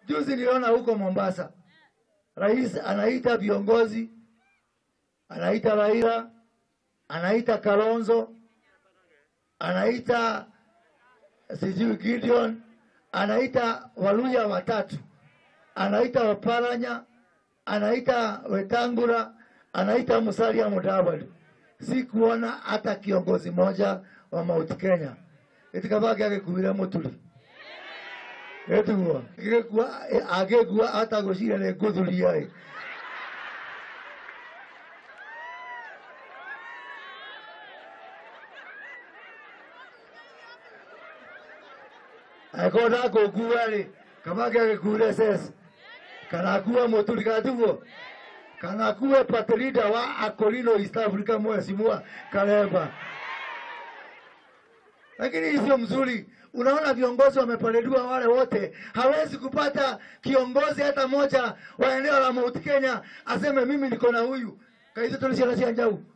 Juzi niliona huko Mombasa, rais anaita viongozi, anaita Raila, anaita Kalonzo, anaita sijui Gideon, anaita Waluya watatu, anaita Waparanya, anaita Wetangula, anaita Musalia Mudavadi. Sikuona hata kiongozi moja wa Mount Kenya itikabage agikuire muturi etuguo gigikua agikua hata gucira ni nguthuria ri angĩkorwo ndakũngua rĩ kabage agĩkuire ses kana akue mũturi katiguo kana akue patrida wa akolino east africa mheshimiwa karemba lakini hii sio mzuri unaona viongozi wameparediwa wale wote hawezi kupata kiongozi hata moja wa eneo la mount kenya aseme mimi niko na huyu kaizi tuliciana cia njau